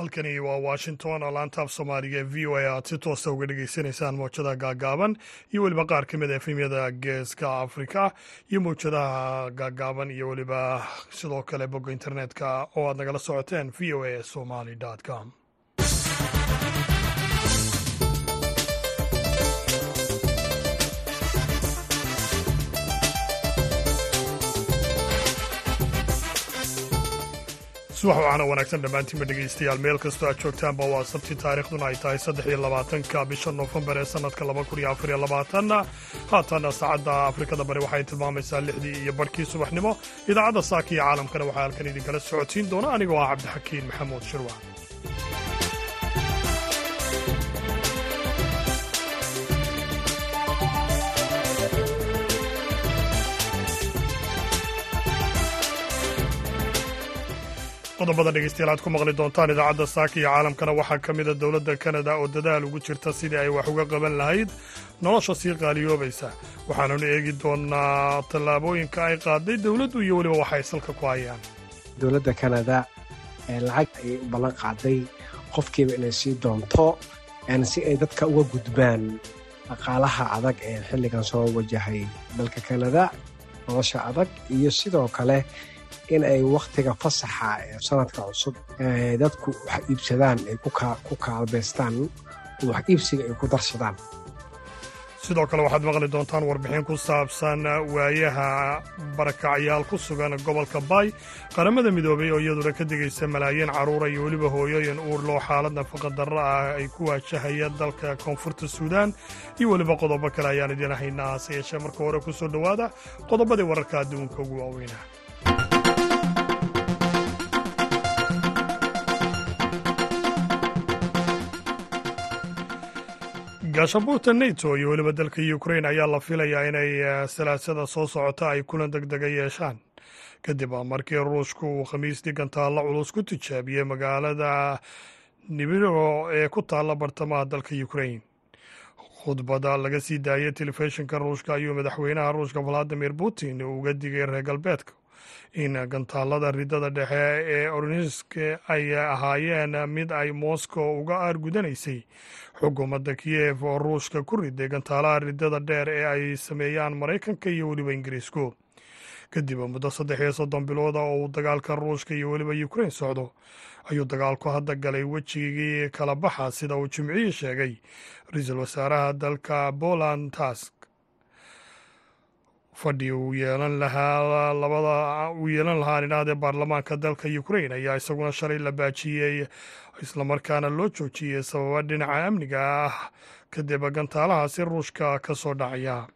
halkani waa washington oo laantaaf soomaaliga ee v o a aad si toosta uga dhegaysanaysaan mowjada gaagaaban iyo weliba qaar ka mid a efemyada geeska afrika iyo mowjadaha gaagaaban iyo weliba sidoo kale bogga internetka oo aad nagala socoteen v o a somali com subax waxaana wanaagsan dhammaantiinba dhegaystayaal meel kastoo aad joogtaanba waa sabti taarikhduna ay tahay saddex iyo labaatanka bisha noofembar ee sannadka laba kun iyo afar iyo labaatanna haatana saacadda afrikada bari waxay tilmaamaysaa lixdii iyo barhkii subaxnimo idaacadda saaka iyo caalamkana waxaa halkan idinkala socodsiin doona anigoo ah cabdixakiin maxamuud shirwa qodobada dhegeystayaal aad ku maqli doontaan idaacadda saaka iyo caalamkana waxaa ka mida dowladda kanada oo dadaal ugu jirta sidii ay wax uga qaban lahayd nolosha sii qaaliyoobaysa waxaanunu eegi doonaa tallaabooyinka ay qaaday dowladdu iyo weliba waxay salka ku hayaan dowladda kanada lacag ayay u ballan qaaday qofkiiba inay sii doonto si ay dadka uga gudbaan dhaqaalaha adag ee xilligan soo wajahay dalka kanada nolosha adag iyo sidoo kale in ay wakhtiga fasaxa ee sanadka cusub dadku wax iibsadaan ay ku kaalbaystaan wax iibsiga ay ku darsadaan sidoo kale waxaad maqli doontaan warbixin ku saabsan waayaha barakacyaal ku sugan gobolka baay qaramada midoobay oo iyaduna ka digaysa malaayiin carruura iyo weliba hooyooyin uur loo xaalad nafaqa darro ah ay ku waajahaya dalka koonfurta suudaan iyo weliba qodobo kale ayaan idiin haynaa hase yeeshee marka hore ku soo dhowaada qodobadii wararka adduunka ugu waaweynah gaashabuurta neto iyo weliba dalka ukrain ayaa la filayaa inay salaasada soo socota ay kulan deg dega yeeshaan kadib markii ruushku uu khamiistii gantaalla culus ku tijaabiyey magaalada nibiro ee ku taalla bartamaha dalka ukrain khudbada laga sii daayay telefishinka ruushka ayuu madaxweynaha ruushka valadimir putin uga digay reer galbeedka in gantaallada ridada dhexe ee ornisk ay ahaayeen mid ay moscow uga aargudanaysay xukuumadda kiyev oo ruushka ku riday gantaalaha ridada dheer ee ay sameeyaan maraykanka iyo weliba ingiriisku kadib muddo saddex iyo soddon bilooda oo uu dagaalka ruushka iyo weliba ukrain socdo ayuu dagaalku hadda galay wejigii kala baxa sida uu jimcihii sheegay ra-iisul wasaaraha dalka poland task fadhi uu yeelan lahaa labada uu yeelan lahaa nidhahdee baarlamaanka dalka ukrain ayaa isaguna shalay la baajiyey islamarkaana loo joojiyey sababa dhinaca amniga ah kadib gantaalahaasi ruushka ka soo dhacaya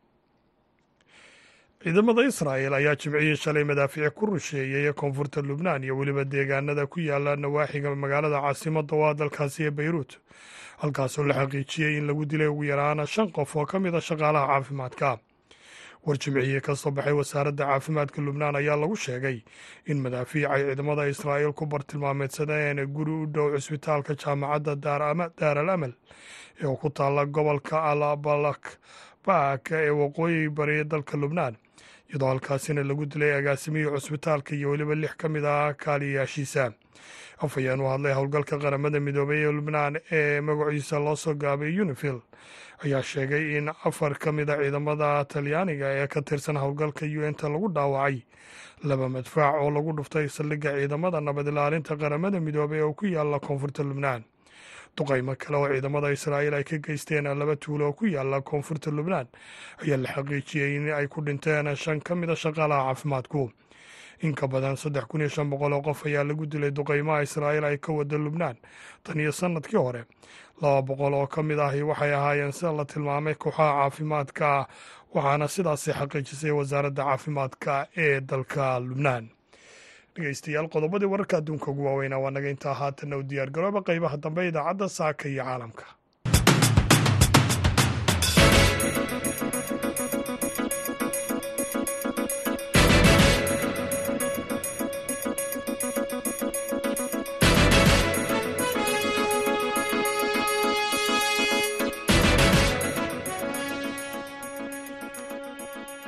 ciidamada israa'el ayaa jimcihii shalay madaafiic ku rusheeyey koonfurta lubnaan iyo weliba deegaanada ku yaala nawaaxiga magaalada caasimadda waa dalkaasi ee beyruut halkaasoo la xaqiijiyey in lagu dilay ugu yaraana shan qof oo ka mid a shaqaalaha caafimaadka war jimcihii ka soo baxay wasaaradda caafimaadka lubnaan ayaa lagu sheegay in madaafiic ay ciidamada israa'iil ku bartilmaameedsadeen guri u dhow cisbitaalka jaamacadda daar al amal ee ku taalla gobolka alabalak baak ee waqooyi bari dalka lubnaan iyadoo halkaasina lagu dilay agaasimihii cusbitaalka iyo weliba lix ka mid ah kaaliyayaashiisa afhayeen u hadlay howlgalka qaramada midoobay ee lubnaan ee magaciisa loo soo gaabay unifil ayaa sheegay in afar ka mid a ciidamada talyaaniga ee ka tirsan howlgalka u n ta lagu dhaawacay laba madfaac oo lagu dhuftay saldhigga ciidamada nabad ilaalinta qaramada midoobay oo ku yaala koonfurta lubnaan duqaymo kale oo ciidamada israa'iil ay ka geysteen laba tuulo oo ku yaala koonfurta lubnaan ayaa la xaqiijiyey in ay ku dhinteen shan ka mid a shaqaalaha caafimaadku in ka badan saddex kun iyo shan boqol oo qof ayaa lagu dilay duqaymaha israa'iil ay ka wada lubnaan tan iyo sannadkii hore laba boqol oo ka mid ahi waxay ahaayeen sida la tilmaamay kooxaha caafimaadka waxaana sidaasi xaqiijisay wasaaradda caafimaadka ee dalka lubnaan dhegeystayaal qodobadii wararka adduunka ugu waaweynaa waa naga intaa haatanna u diyaar garooba qaybaha dambe idaacadda saaka iyo caalamka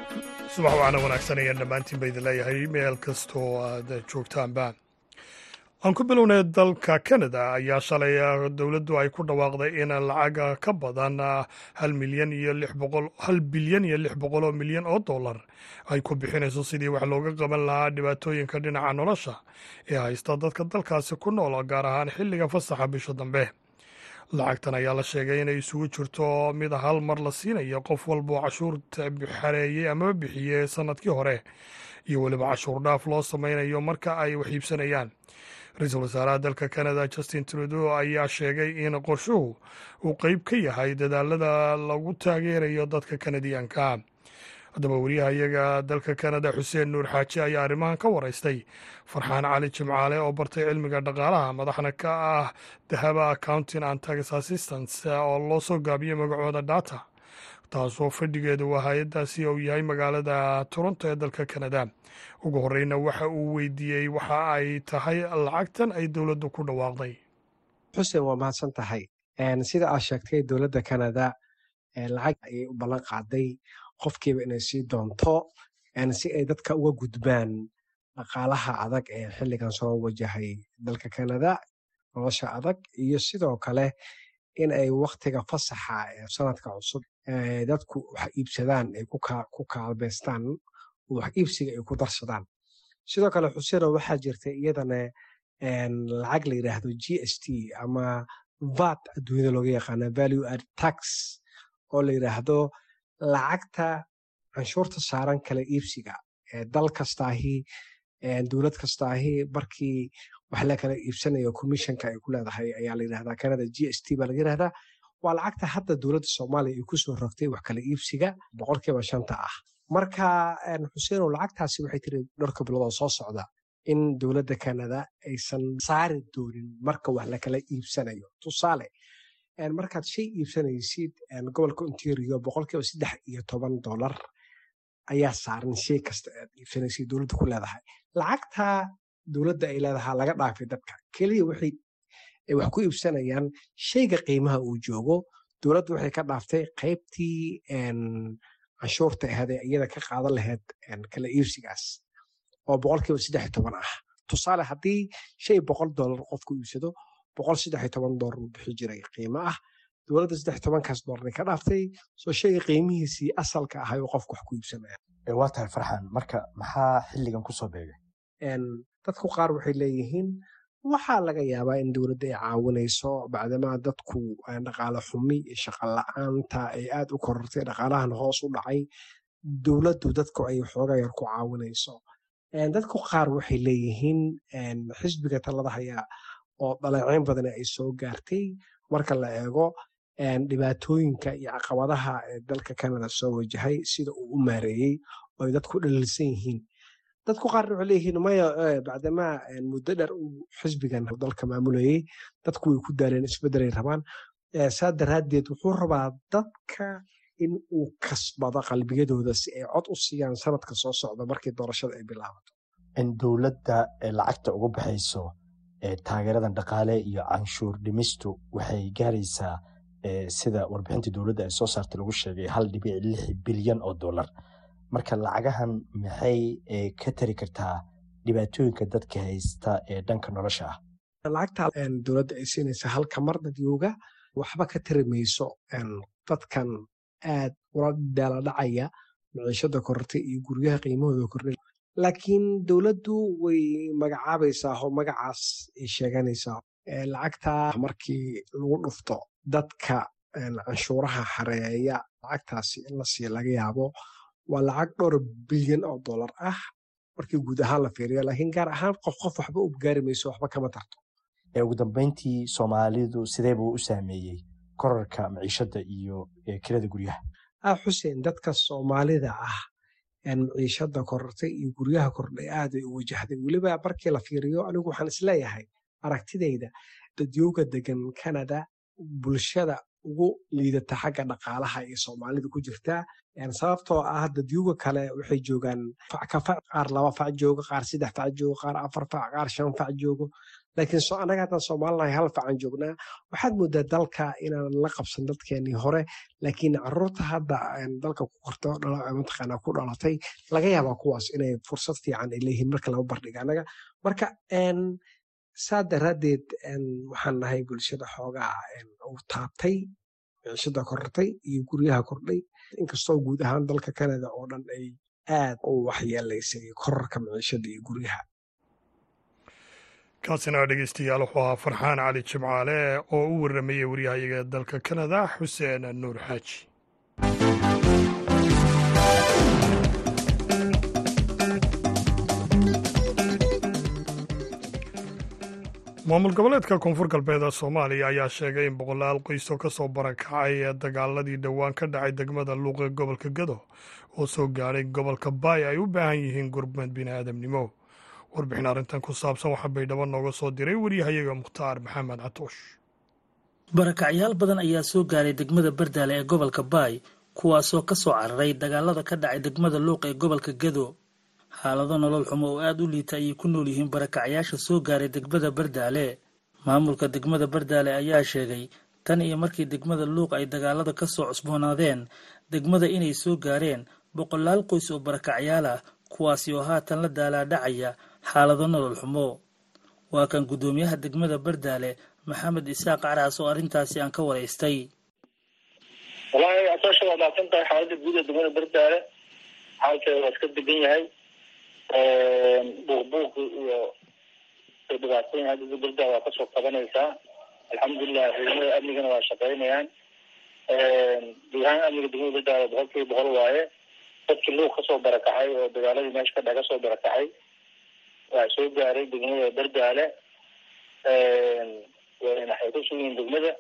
subax wacna wanaagsan ayaan dhammaantiin ba idin leeyahay meel kastoo aad joogtaanba aan ku bilownay dalka canada ayaa shalay dowladdu ay ku dhawaaqday in lacag ka badan hal milyan iyo lix boqol hal bilyan iyo lix boqol oo milyan oo dollar ay ku bixinayso sidii wax looga qaban lahaa dhibaatooyinka dhinaca nolosha ee haysta dadka dalkaasi ku nool gaar ahaan xilliga fasaxa bisha dambe lacagtan ayaa la sheegay inay isugu jirto mid hal mar la siinayo qof walboo cashuurta xareeyey amaba bixiyey sanadkii hore iyo weliba cashuur dhaaf loo sameynayo marka ay wax iibsanayaan ra-iisul wasaaraha dalka canada justin trudeau ayaa sheegay in qorshuhu uu qeyb ka yahay dadaalada lagu taageerayo dadka kanadiyaanka haddaba wariyaha iyaga dalka canada xuseen nuur xaaji ayaa arrimahan ka waraystay farxaan cali jimcaale oo bartay cilmiga dhaqaalaha madaxna ka ah dahaba accounting and tax assistance oo loo soo gaabiyey magacooda data taasoo fadhigeedu waa hay-addaasi uu yahay magaalada toronto ee dalka canada ugu horeyna waxa uu weydiiyey waxa ay tahay lacagtan ay dowladdu ku dhawaaqday xuseen waa mahadsan tahay sida aad sheegtay dowladda canada lacag ayay u ballan qaaday qofkiiba inay sii doonto si ay dadka uga gudbaan dhaqaalaha adag ee xilligan soo wajahay dalka canada nolosha adag iyo sidoo kale in ay waktiga fasaxa ee sanadka cusub dadku wax iibsadaan ay ku kaalbeystaan wax iibsiga ay ku darsadaan sidoo kale xuseeno waxaa jirta iyadana lacag la yidhaahdo g s t ama vat adduunyada looga yaqaana value ad tax oo la yidhaahdo lacagta canshuurta saaran kala iibsiga dal kastaahi dowlad kastaahi markii wax la kala iibsanayo commissionka ay ku leedahay ayaa la yidhahdaa canada g s t baa laga yidhahdaa waa lacagta hadda dowladda soomaaliya ay kusoo rogtay wax kala iibsiga boqolkiiba shanta ah marka xuseenow lacagtaasi waxay tiri dhowrka biloodoo soo socda in dowladda canada aysan saari doonin marka wax lakala iibsanayo tusaale markaad shay iibsanaysid gobolka ontario boqolkiiba saddex iyo toban dolar ayaa saaran shay kasta aad iibsanaysid dowladda ku leedahay lacagta dowladda ay leedahaa laga dhaafay dadka keliya waxay wax ku iibsanayaan shayga qiimaha uu joogo dowladda waxay ka dhaaftay qaybtii canshuurta ahayd ee iyada ka qaadan lahayd kala iibsigaas oo boqolkiiba saddex iyo toban ah tusaale haddii shay boqol dollar qofku iibsado boqol saddex iyo toban dollar uu bixi jiray qiimo ah dowladda saddex iyo tobankaas dollarnay ka dhaaftay soo shayga qiimihiisii asalka ahay oo qofku wax ku iibsanaya waa tahay farxan marka maxaa xilligan kusoo beegay dadku qaar waxay leeyihiin waxaa laga yaabaa in dowladda ay caawinayso bacdamaa dadku dhaqaale xumi iyo shaqo la-aanta ay aad u korortay dhaqaalahan hoos u dhacay dowladdu dadku ay xooga yar ku caawinayso dadku qaar waxay leeyihiin xisbiga talada hayaa oo dhaleeceyn badan ay soo gaartay marka la eego dhibaatooyinka iyo caqabadaha dalka canada soo wajahay sida uu u maareeyey oo ay dadku dhaliilsan yihiin dadku qaarna waxay leeyihiin maya bacdamaa muddo dheer uu xisbigan dalka maamulayey dadku way ku daaleen isbeddelay rabaan saa daraaddeed wuxuu rabaa dadka in uu kasbado qalbiyadooda si ay cod u siiyaan sanadka soo socda markii doorashada ay bilaabato in dowladda lacagta ugu baxayso taageeradan dhaqaale iyo canshuur dhimistu waxay gaaraysaa sida warbixintii dowladda ay soo saartay lagu sheegay hal dhibic lix bilyan oo dollar marka lacagahan maxay ka tari kartaa dhibaatooyinka dadka haysta ee dhanka nolosha ah lacagta dowladda ay siinaysa halka mar dadyooga waxba ka tari mayso dadkan aad ula daaladhacaya maciishada korortay iyo guryaha qiimahooda kordhay laakiin dowladdu way magacaabaysaa oo magacaas ay sheeganaysaa lacagta markii lagu dhufto dadka canshuuraha xareeya lacagtaasi in la siiya laga yaabo waa lacag dhowr bilyan oo dollar ah markii guud ahaan la fiiriyo laakiin gaar ahaan qof qof waxba u gaari mayso waxba kama tarto ugu dambeyntii soomaalidu sidee buu u saameeyey korarka maciishada iyo kirada guryaha xuseen dadka soomaalida ah maciishada korortay iyo guryaha kordhay aaday u wajahday weliba markii la fiiriyo anigu waxaan isleeyahay aragtidayda dadyooga degan canada bulshada ugu liidata xagga dhaqaalaha iyo soomaalida ku jirtaa sababtoo ah dadyooga kale waxay joogaan fac ka fac qaar laba fac joogo qaar saddex fac joogo qaar afar fac qaar shan fac joogo laakiin anaga haddaan soomaalinahay hal facan joognaa waxaad moodaa dalka inaan la qabsan dadkeenii hore laakiin caruurta hadda dalka ku korto mataqaana ku dhalatay laga yaabaa kuwaas inay fursad fiican ay leeyihiin marka lama bardhiga anaga marka saa daraaddeed waxaan nahay bulshada xoogaa uu taabtay miciishada korortay iyo guryaha kordhay inkastoo guud ahaan dalka kanada oo dhan ay aad u waxyeelaysay korarka miciishada iyo guryaha kaasina dhegeystayaal wuxuu ahaa farxaan cali jimcaale oo u warramayey waryahayaga dalka kanada xuseen nuur xaaji maamul goboleedka koonfur galbeed ee soomaaliya ayaa sheegay in boqolaal qoys oo ka soo barakacay ee dagaaladii dhowaan ka dhacay degmada luuq ee gobolka gado oo soo gaadhay gobolka baay ay u baahan yihiin gurmad bini'aadamnimo warbixin arrintan ku saabsan waxaa baydhabo nooga soo diray waryahayaga mukhtaar maxamed catoosh barakacyaal badan ayaa soo gaaray degmada bardaale ee gobolka baay kuwaasoo ka soo cararay dagaalada ka dhacay degmada luuq ee gobolka gado xaalado nolol xumo oo aada u liita ayay ku nool yihiin barakacyaasha soo gaaray degmada bardaale maamulka degmada bardaale ayaa sheegay tan iyo markii degmada luuq ay dagaalada ka soo cusboonaadeen degmada inay soo gaareen boqolaal qoys oo barakacyaal ah kuwaasi oo haatan la daalaadhacaya xaalado nolol xumo waa kan guddoomiyaha degmada bardaale maxamed isaaq caraas oo arrintaasi aan ka waraystay wallaahi asaasha waa maadsan tahay xaaladda guud ee degmada bardaale xaalkeeda waa iska degan yahay buuqbuuq iyo dhibaatooyin hadda bardaale waa kasoo qabanaysaa alxamdulilah ciidamada amnigana waa shaqeynayaan guud ahaan amniga degmada bardaale boqol kiiba boqol waaye dadkii luuq kasoo barakacay oo dagaaladii meesha ka dha kasoo barakacay waa soo gaaray degmada bardaale waxay ku sugiyiin degmada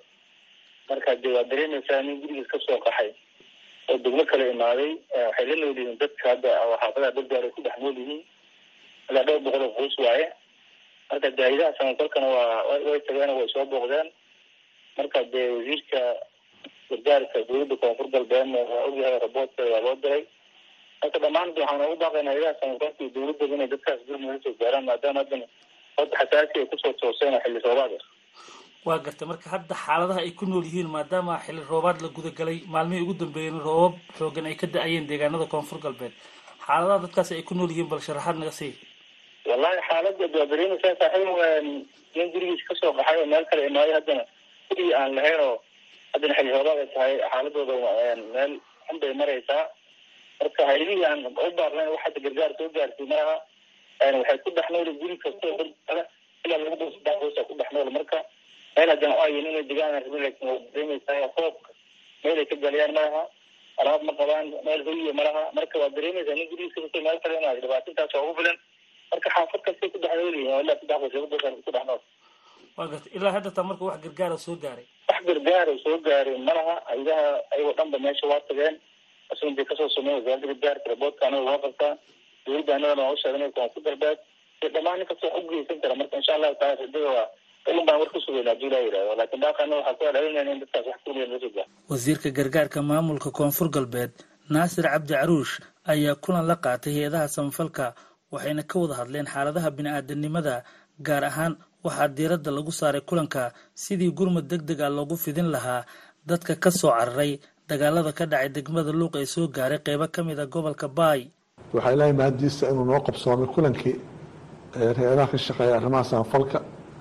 marka dee waa dareemaysaa nin gurigiis kasoo qaxay oo degmo kale imaaday waxay la nool yihiin dadka hadda xaafadaha bardaale ku dhex nool yihiin ilaa dhowr boqol oo qoys waaye marka daahidaha samafalkana waa way tageen way soo booqdeen marka dee wasiirka gargaarka dowladda koonfur galbeedna waa ogyahay raboodkeeda waa loo diray marka dhammaan waxaan ugu baaqaynaa ilaha samafalka iyo dowladaba inay dadkaas gurmada soo gaaraan maadaama haddan hadda xasaasi ay kusoo tooseen oo xilli roobaad ah waa gartay marka hadda xaaladaha ay ku nool yihiin maadaama xilli roobaad la gudagalay maalmihii ugu dambeeyeen roobab xoogan ay ka da-ayeen deegaanada koonfur galbeed xaaladaha dadkaasi ay ku nool yihiin bal sharaxaad naga sii wallahi xaalada waa dareemaysaa saaxiib nin gurigiis kasoo qaxay oo meel kale imaaday haddana gurigii aan lahayn oo haddana xilli roobaad ay tahay xaaladooda meel xun bay maraysaa marka haydihii aan u baarnayn wax hadda gargaar soo gaarsiy maaha waxay ku dhex nool guri kastoo bardaale ilaa laba boos saddex boosa ku dhex nool marka meel haddana o ayin inay degaan rabin laakin waa dareemaysaa roobka meel ay ka galiyaan malaha alaab ma qabaan meel hoyiya malaha marka waa dareemaysaa nin gurigiis kastoo meel kale imaaday dhibaatintaas waa ugu filan marka xaafad kastay ku dhex nool yihiin ilaa saddex boos laba boos ku dhex nool waa gartay ilaa hadda taa marka wax gargaara soo gaaray wax gargaara soo gaaray malaha ayadaha ayagoo dhanba meesha waa tageen asun bay kasoo sameyn wasaaradda gargaarka raboodka anaga waa qabtaa dowladda anagana waa u sheegnay koonfur galbeed iyo dhammaan nin kastoo u geysan kara marka insha allahu taala radada waa ilin baan war ku sugayna hadii laa yidhahdo laakiin baaqana waxaa ku adhalinayna in dadkaas wax kuliya loo soo gaaro wasiirka gargaarka maamulka koonfur galbeed naasir cabdi caruush ayaa kulan la qaatay hay-adaha samafalka waxayna ka wada hadleen xaaladaha bini-aadanimada gaar ahaan waxaa diiradda lagu saaray kulanka sidii gurmud deg deg ah loogu fidin lahaa dadka ka soo cararay dagaalada ka dhacay degmada luuq ee soo gaaray qeybo ka mid a gobolka baay waxaa ilaahay mahaddiisa inuu noo qabsoomay kulankii hay-adaha ka shaqeeya arrimaha samafalka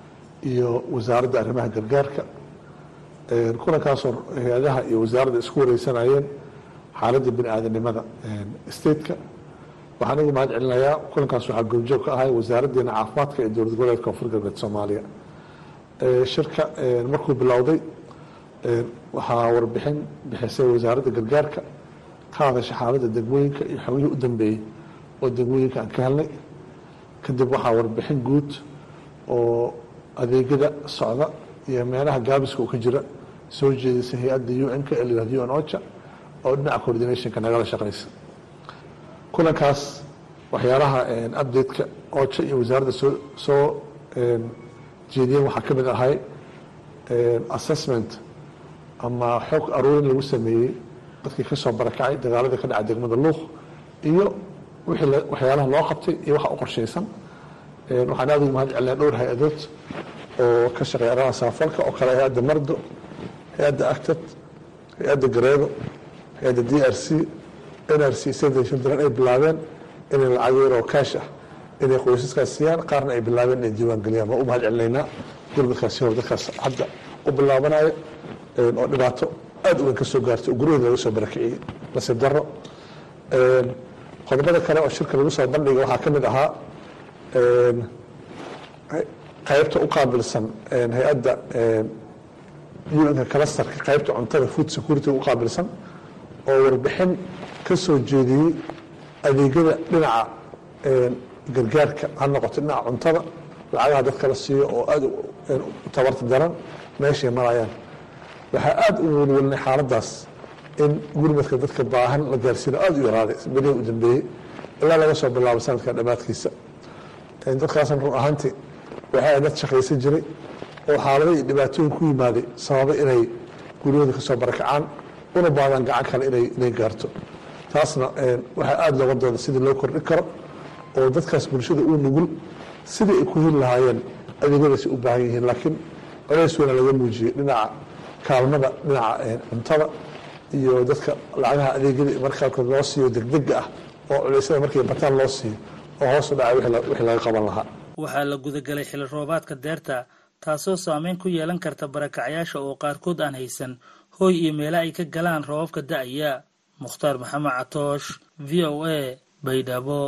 iyo wasaaradda arrimaha gargaarka kulankaasoo hay-adaha iyo wasaaradda isku wareysanayeen xaaladda bini aadanimada stateka waxaan igu mahad celinayaa kulankaas waxaa goobjoog ka ahay wasaaraddeena caafimaadka ee dowlad goboleedka koonfur galbeed soomaaliya shirka markuu bilowday waxaa warbixin bixisay wasaaradda gargaarka ka hadasha xaaladda degmooyinka iyo xogihii u dambeeyey oo degmooyinka aan ka helnay kadib waxaa warbixin guud oo adeegyada socda iyo meelaha gaabiska uu ka jira soo jeedisay hay-adda un-ka ee layihahdo un ocha oo dhinaca coordinationka nagala shaqeysa kulankaas waxyaalaha update-ka ocha iyo wasaaradda soo soo jeediyeen waxaa ka mid ahay assessment ama xog aruurin lagu sameeyey dadkii ka soo barakacay dagaaladii ka dhacay degmada luuq iyo wixii waxyaalaha loo qabtay iyo waxa u qorshaysan waxaan aada ugu mahad celinaa dhowr hay-adood oo ka shaqeeya arrimaha samafalka oo kale hay-adda mardo hay-adda actat hay-adda gareedo hay-adda d r c n r c save children ay bilaabeen inay lacag yar oo kaash ah inay qoysaskaas siiyaan qaarna ay bilaabeen inay diiwaan geliyaan waa u mahad celinaynaa gurmadkaasi hor dadkaas hadda u bilaabanayo oo dhibaato aad u weyn ka soo gaartay oo guryahooda laga soo barakiciyey nasiib darro qodobada kale oo shirka lagu soo bandhiga waxaa ka mid ahaa qaybta u qaabilsan hay-adda unka kalastarka qaybta cuntada food security u qaabilsan oo warbixin ka soo jeediyey adeegyada dhinaca gargaarka ha noqoto dhinaca cuntada lacagaha dadka la siiyo oo aad u tabarta daran meeshay marayaan waxaa aad u welwelnay xaaladaas in gurmadka dadka baahan la gaarsiino aad u yaraaday berihi u dambeeyey ilaa laga soo bilaabo sanadka dhammaadkiisa dadkaasna run ahaantii waxaa dad shaqaysan jiray oo xaalado iyo dhibaatooyin ku yimaaday sababa inay guryahooda ka soo barakacaan una baadaan gacan kale inay gaarto taasna waxaa aada looga dooda sidii loo kordhin karo oo dadkaas bulshada uu nugul sidii ay ku heli lahaayeen adeegyadaasi u baahan yihiin laakiin colays weyna laga muujiyey dhinaca kaalmada dhinaca cuntada iyo dadka lacagaha adeegyada markaarkood loo siiyo degdega ah oo culeysyada markay bataan loo siiyo oo hoos u dhaca wixii laga qaban lahaa waxaa la gudagelay xili roobaadka deerta taasoo saameyn ku yeelan karta barakacyaasha oo qaarkood aan haysan hooy iyo meelo ay ka galaan roobabka da'aya mukhtaar maxamed catoosh v o a baydhabo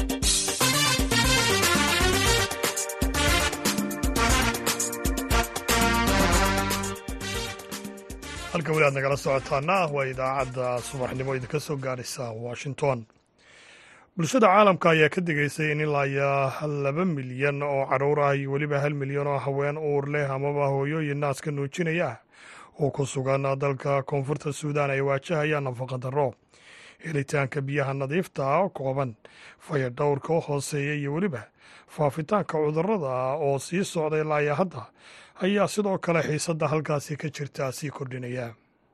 halka weli aad nagala socotaana waa idaacadda subaxnimo idinka soo gaaraysa washington bulshada caalamka ayaa ka digaysay in ilaa iyo laba milyan oo caruur ah iyo weliba hal milyan oo haween uur leh amaba hooyooyin naaska nuujinaya ah oo ku sugan dalka koonfurta suudaan ay waajahayaan nafaqa darro helitaanka biyaha nadiifta ah kooban faya dhowrka oo hooseeya iyo weliba faafitaanka cudurrada oo sii socda ilaa iyo hadda ayaa sidoo kale xiisadda halkaasi ka jirta sii kordhinaya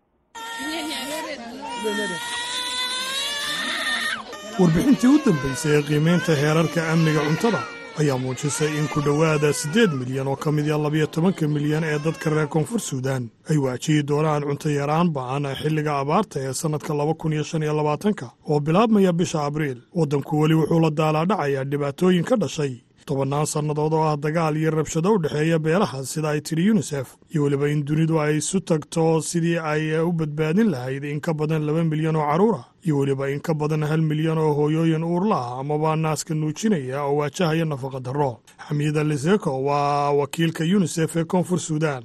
warbixintii u dambaysay ee qiimaynta heerarka amniga cuntada ayaa muujisay in ku dhowaada siddeed milyan oo ka mid a labiyo tobanka milyan ee dadka reer koonfur suudaan ay waajihi doonaan cunto yaraan ba'an xilliga abaarta ee sannadka laba kun iyo shan iyo labaatanka oo bilaabmaya bisha abriil waddanku weli wuxuu la daalaadhacayaa dhibaatooyin ka dhashay tobannaan sannadood oo ah dagaal iyo rabshado u dhexeeya beelaha sida ay tidhi yunisef iyo weliba in dunidu ay isu tagto sidii ay u badbaadin lahayd in ka badan laba milyan oo carruur ah iyo weliba in ka badan hal milyan oo hooyooyin uurla ah amaba naaska nuujinaya oo waajahaya nafaqa darro xamiida liseko waa wakiilka yunisef ee koonfur suudaan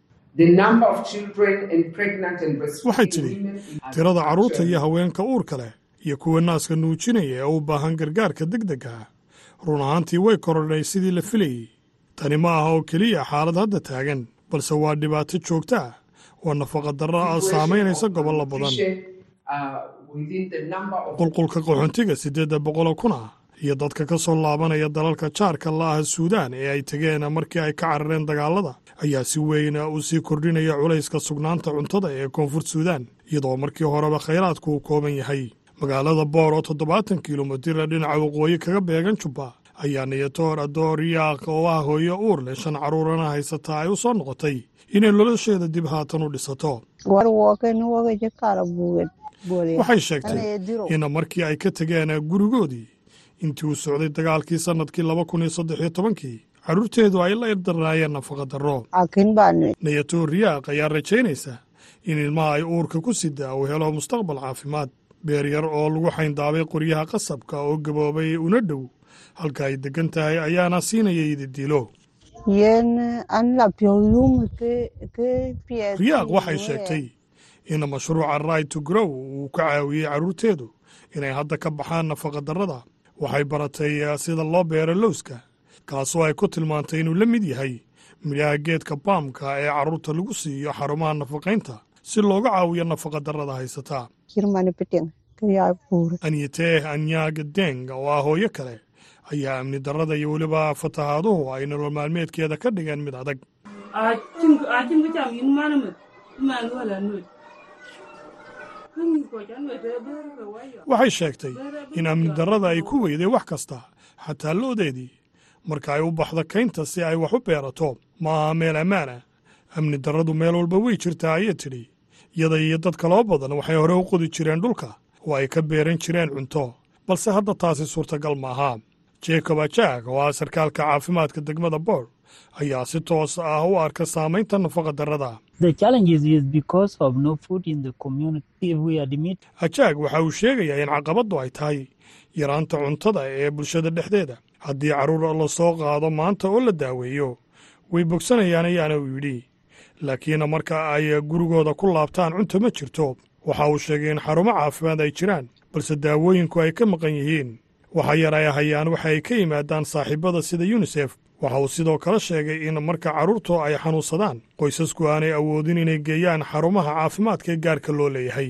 waxay tidhi tirada carruurta iyo haweenka uurka leh iyo kuwa naaska nuujinaya ee u baahan gargaarka deg deg ah run ahaantii way korodhay sidii la filayey tani ma aha oo keliya xaalad hadda taagan balse waa dhibaato joogta ah oo nafaqa darro ah saamaynaysa gobollo badan qulqulka qaxoontiga siddeedda boqoloo kun ah iyo dadka ka soo laabanaya dalalka jaarka la'ah suudaan ee ay tegeen markii ay ka carareen dagaalada ayaa si weyn u sii kordhinaya culayska sugnaanta cuntada ee koonfur suudaan iyadoo markii horeba khayraadku uu kooban yahay magaalada boor oo toddobaatan kilomitira dhinaca waqooyi kaga beegan jubba ayaa niyatoor adooriyaaq oo ah hooyo uur leh shan carruurana haysataa ay u soo noqotay inay nolosheeda dib haatan u dhisato waxay sheegtay in markii ay ka tegeen gurigoodii intii uu socday dagaalkii sannadkii laba kun iyo saddex iyo tobankii carruurteedu ay la irdarnaayeen nafaqa darro niyatoor riyaaq ayaa rajaynaysa in ilmaha ay uurka ku sidaa uu helo mustaqbal caafimaad beer yar oo lagu xayndaabay qoryaha qasabka oo gaboobay una dhow halka ay deggan tahay ayaana siinaya ididilo riyaaq waxay sheegtay in mashruuca right to grow uu ka caawiyey carruurteedu inay hadda ka baxaan nafaqadarrada waxay baratay sida loo beero lowska kaasoo ay ku tilmaantay inuu la mid yahay midhaha geedka baamka ee carruurta lagu siiyo xarumaha nafaqaynta si looga caawiyo nafaqadarrada haysataa anyateh anyaaga deng oo ah hooyo kale ayaa amni darrada iyo weliba fatahaaduhu ay nolol maalmeedkeeda ka dhigeen mid adag waxay sheegtay in amni darrada ay ku weyday wax kasta xataa loodeedii marka ay u baxdo kaynta si ay wax u beerato ma aha meel ammaan ah amni darradu meel walba wey jirtaa ayay tidhi iyada iyo dad kaloo badan waxay hore u qodi jireen dhulka oo ay ka beeran jireen cunto balse hadda taasi suurtagal maaha jacob ajag oo ah sarkaalka caafimaadka degmada boor ayaa si toos ah u arka saamaynta nafaqa darrada ajaag waxa uu sheegayaa in caqabaddu ay tahay yaraanta cuntada ee bulshada dhexdeeda haddii carruur la soo qaado maanta oo la daaweeyo way bogsanayaan ayaana uu yidhi laakiin marka ay gurigooda ku laabtaan cunto ma jirto waxa uu sheegay in xarumo caafimaad ay jiraan balse daawooyinku ay ka maqan yihiin waxa yar ay hayaan waxa ay ka yimaadaan saaxiibada sida yunisef waxa uu sidoo kale sheegay in marka carruurtu ay xanuunsadaan qoysasku aanay awoodin inay geeyaan xarumaha caafimaadka ee gaarka loo leeyahay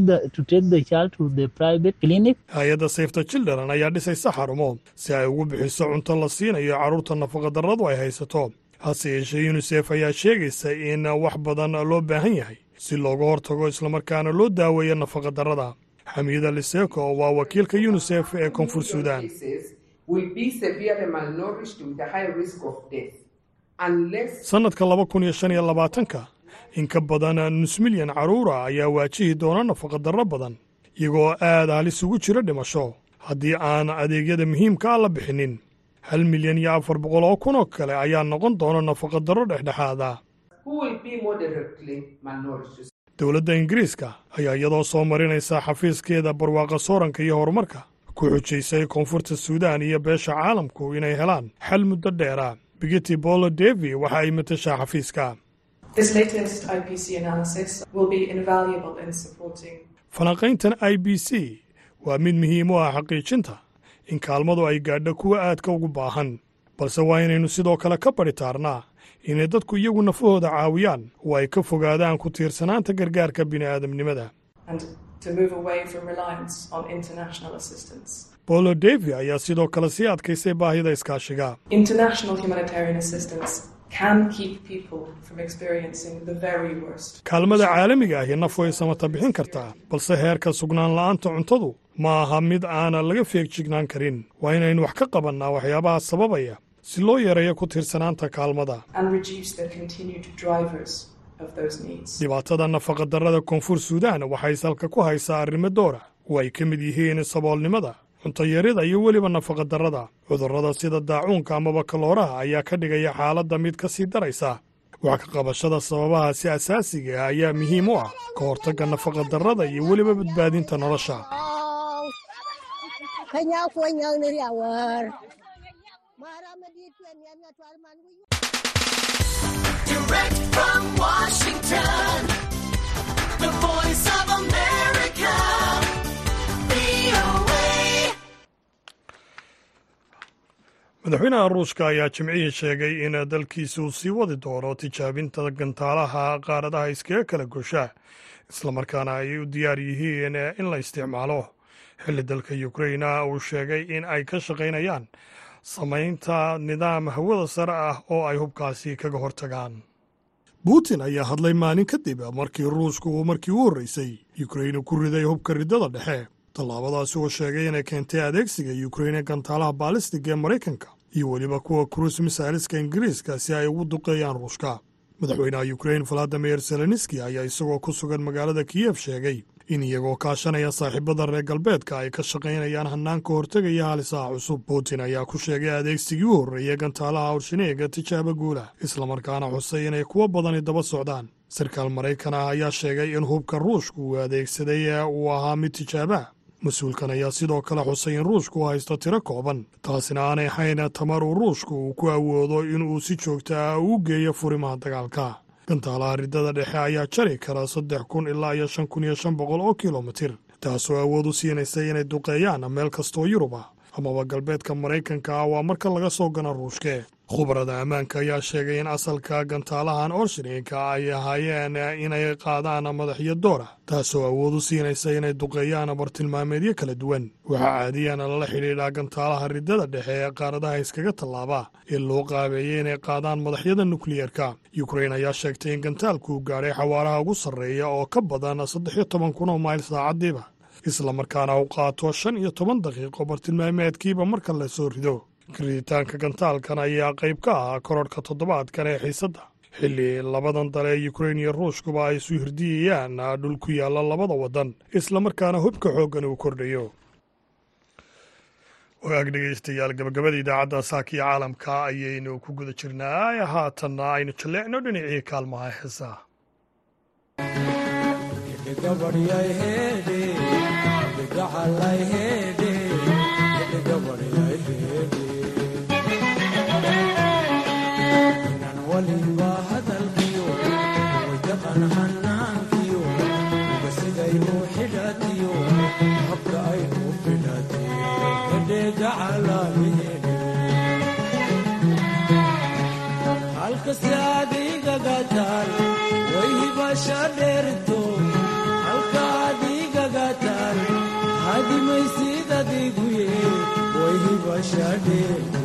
hay-adda safeta children ayaa dhisaysa xarumo si ay ugu bixiso cunto la siinayo carruurta nafaqadarradu ay haysato hase yeeshee yunisef ayaa sheegaysa in wax badan loo baahan yahay si looga hortago islamarkaana loo daaweeyo nafaqadarrada xamiida liseko waa wakiilka yunisef ee koonfur suudaan sannadka laba kun iyo shan iyo labaatanka in ka badan nus milyan carruura ayaa waajihi doona nafaqadarro badan iyagoo aad halis ugu jira dhimasho haddii aan adeegyada muhiimka ah la bixinin hal milyan iyo afar boqol oo kun oo kale ayaa noqon doona nafaqadarro dhexdhexaada dowladda ingiriiska ayaa iyadoo soo marinaysa xafiiskeeda barwaaqa sooranka iyo horumarka ku xujaysay koonfurta suudaan iyo beesha caalamku inay helaan xal muddo dheera bigiti bolo devi waxa ay matashaa xafiiska falanqayntan i b c waa mid muhiim u ah xaqiijinta in kaalmadu ay gaadho kuwa aadka ugu baahan balse waa inaynu sidoo kale ka badhitaarnaa inay dadku iyagu nafahooda caawiyaan oo ay ka fogaadaan ku tiirsanaanta gargaarka bini'aadamnimada bolo devi ayaa sidoo kale sii adkaysay baahida iskaashiga kaalmada caalamiga ahi naf way samata bixin kartaa balse heerka sugnaan la'aanta cuntadu ma aha mid aana laga feegjignaan karin waa inaynu wax ka qabannaa waxyaabaha sababaya si loo yareeyo ku tiirsanaanta kaalmada dhibaatada nafaqadarrada koonfur suudaan waxay salka ku haysaa arrimo doora oo ay ka mid yihiin saboolnimada cuntayarida iyo weliba nafaqadarrada cudurrada sida daacuunka amaba kalooraha ayaa ka dhigaya xaaladda mid ka sii daraysa wax ka qabashada sababahaasi asaasiga ah ayaa muhiim u ah ka hortagga nafaqadarrada iyo weliba badbaadinta nolosha madaxweynaha ruushka ayaa jimcihii sheegay in dalkiisa uu sii wadi doono tijaabinta gantaalaha qaaradaha iskaga kala gosha islamarkaana ay u diyaar yihiin in la isticmaalo xilli dalka ukraina uu sheegay in ay ka shaqaynayaan samaynta nidaam hawada sare ah oo ay hubkaasi kaga hortagaan putin ayaa hadlay maalin kadib markii ruushku uu markii u horreysay ukraina ku riday hubka riddada dhexe tallaabadaasi oo sheegay inay keentay adeegsiga ukraine gantaalaha baalistiga ee maraykanka iyo weliba kuwa kruis misailiska ingiriiska si ay ugu duqeeyaan ruushka madaxweynaha ukrain valadimir zelenski ayaa isagoo ku sugan magaalada kiyef sheegay in iyagoo kaashanaya saaxiibada reer galbeedka ay ka shaqaynayaan hannaan ka hortegaya halisaha cusub putin ayaa ku sheegay adeegsigii u horreeyey gantaalaha awrshineega tijaabo guula islamarkaana xusay inay kuwo badani daba socdaan sarkaal maraykan ah ayaa sheegay in hubka ruushku uu adeegsaday uu ahaa mid tijaabaa mas-uulkan ayaa sidoo kale xusay in ruushku uu haysto tiro kooban taasina aanay ahayn tamar uu ruushku uu ku awoodo inuu si joogta ah uu geeyo furimaha dagaalka gantaalaha riddada dhexe ayaa jari kara saddex kun ilaa iyo shan kun iyo shan boqol oo kilomitir taasoo awood u siinaysa inay duqeeyaan meel kastoo yurub ah amaba galbeedka maraykanka ah waa marka laga soo gana ruushke khubarada ammaanka ayaa sheegay in asalka gantaalahan orshininka ay ahaayeen inay qaadaan madaxyo doora taasoo awood u siinaysa inay duqeeyaan bartilmaameedyo kala duwan waxaa caadiyan lala xidhiidhaa gantaalaha riddada dhexe ee qaaradaha iskaga tallaaba ee loo qaabeeyey inay qaadaan madaxyada nukliyeerka yukrain ayaa sheegtay in gantaalku gaadhay xawaaraha ugu sarreeya oo ka badan saddex iyo toban kun oo mayl saacadiiba islamarkaana u qaato shan iyo toban daqiiqo bartilmaameedkiiba marka la soo rido riditaanka gantaalkan ayaa qayb ka ahaa kororhka toddobaadkan ee xiisadda xilli labadan dale ee yukrain iyo ruushkuba ay isu hirdiyayaan dhul ku yaalla labada waddan islamarkaana hubka xooggan uu kordhayo wagaag dhegeystayaal gabagabada idaacadda saaka iyo caalamka ayaynu ku guda jirnaa haatanna aynu jalleecno dhinacii kaalmaha heesaha halkasi adigagataan wayhibasha dheerto halka adigagataan hadimaysid adiguye wayhibasha dheerto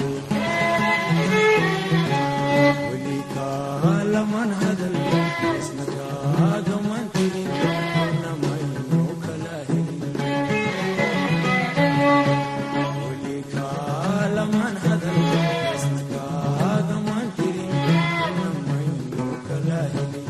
weli kaalaman hadal isna kaagaman tirin namayno kala helin weli kaalaman hadal isna kaagaman tirin namayno kala helin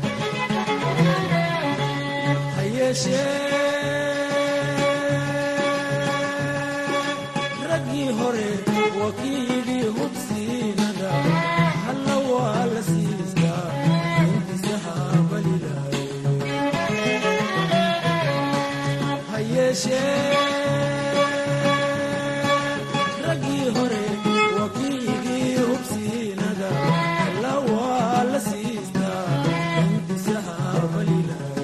hayeeshee raggii hore waa kii yidhi hubsiinada halla waa la siistaa intiisa haabalilahay hayeeshee raggii hore waa kii yidhi hubsiinada halla waa la siistaa intiisa haabalilahay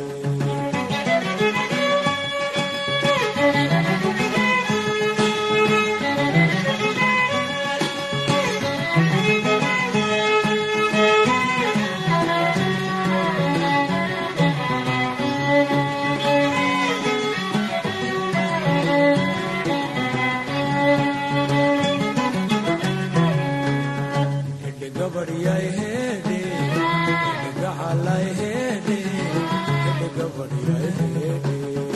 hedhe gabadhyay hedhe hedhe gacalay hedhe hedhe gabadhyay hedhe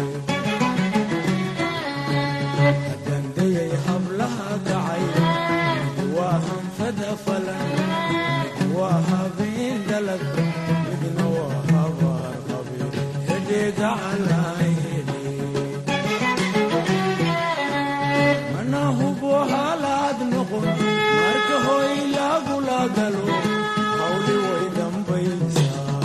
haddandayay hablaha kacay mid waa hanfada falan mid waa habeen dhalag midna waa habaar qabe hedhe gacalay hedhe mana hubo halaad noqon marka hoy lagula galo hawli way dambaysaa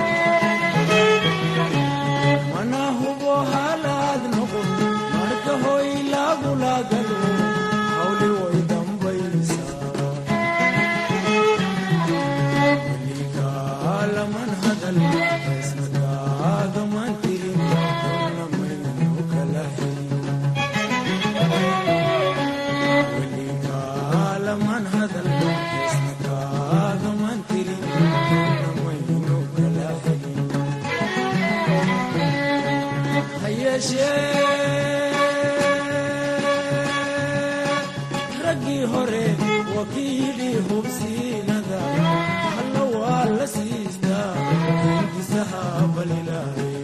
mana hubo halaad noqon marka hoy lagula galo hawli way dambaysaa weligaalaman hadal isna kaagaman tirin donna maynu kala helin weligaalaman hadal isna kaagaman tirin namaynu kala helin hayeeshee raggii hore waa kii yidhi hubsiinada halla waa la siistaa intiisa haabalilahay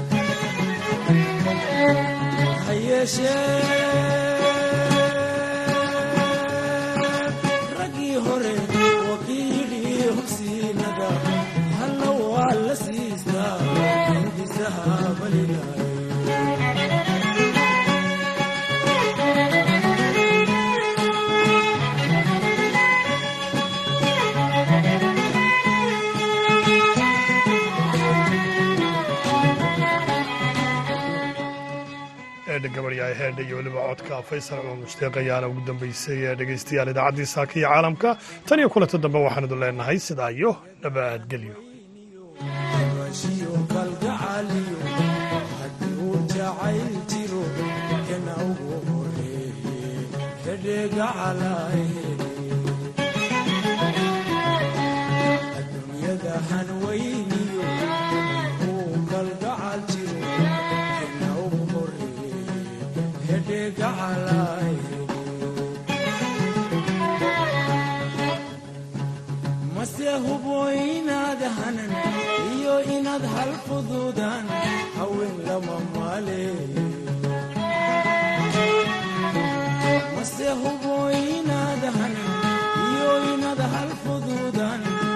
hayeeshee raggii hore waa kii yidhi hubsiinada halla waa la siistaa intiisa haabalilahay eedha gabadhyahay heedha iyo weliba codka faysal cumar mushtiiq ayaana ugu dambeysay ee dhegeystayaal idaacaddii saaka iyo caalamka tan iyo kulanta dambe waxaan idin leenahay sidaa iyo nabadgelyo rashiyo kalgacaliyo haddii uu jacayl jiro kana ugu horeeye hedhegacalay adduunyada hanweyniyo uu kalgacal jiro kana ugu horeeye hedhegacalay mase hubo inaad hanan iyo inaad hal fuduudaan haween lama maale mase hubo inaad hanan iyo inaad hal fuduudaan